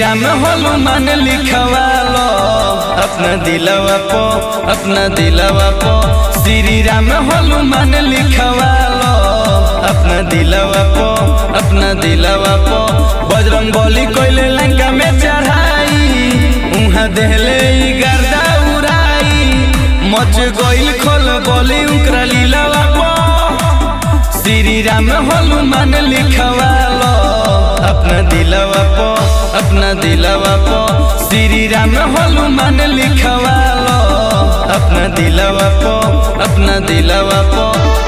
राम हनुमान लिखवा लो अपना दिलवा पो अपना दिलवा पो श्री राम हनुमान लिखवा लो अपना दिलवा पो अपना दिलवा पो बजरंग बली कोइले लंका में चढ़ाई उहाँ देहले ई गर्दा उड़ाई मच गइल खोल बोली उकरा लीलावा पो श्री राम हनुमान लिखवा लो अपना दिलवा पो अपना दिलवा पो श्री राम हनुमान लिखवा लो अपना दिलवा पो अपना दिलवा पो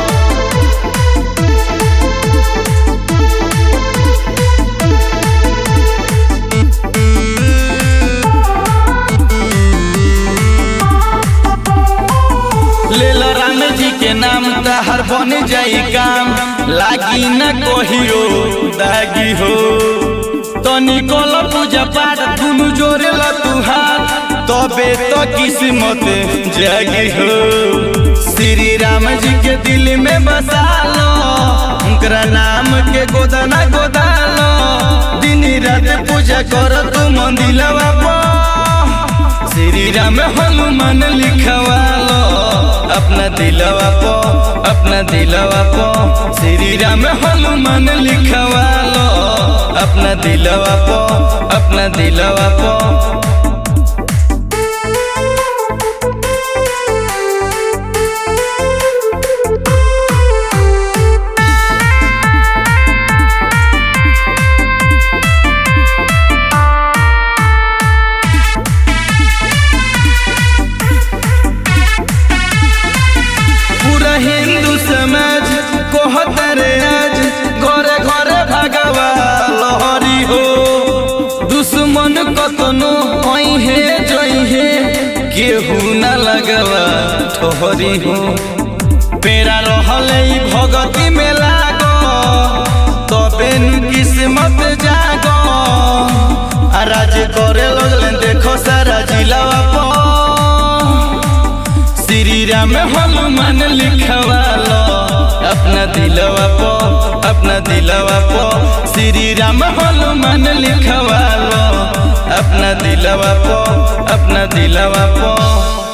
ले लो राम जी के नाम तहर बन जाई काम लागी न कोहियो दागी हो तनी कोल पूजा पाठ दुनु जोरे ला तू हाथ तबे तो किस्मत जागी हो श्री राम जी के दिल में बसा लो उनकरा नाम के गोदाना गोदालो दिन रात पूजा करो तू मंदिलवा पर श्री राम हनुमान लिखवा लो अपना दिलवा पो अपना दिलवा पो श्री राम हनुमान लिखवा लो अपना दिलवा पो अपना दिलवा पो पूरा हिंदू समाज कहतरे आज घरे घरे भगवा लहरी हो दुश्मन कतनो हे जई हे केहू न लगवा ठहरी हो पेरा रहले ई भगती में लागो तबे नु किस्मत जागो आ राज करे लगले देखो सारा जिलावा पर श्री राम हनुमान लिखवा लो अपना दिलवा पो अपना दिलवा पो श्री राम हनुमान लिखवा लो अपना दिलवा पो अपना दिलवा पो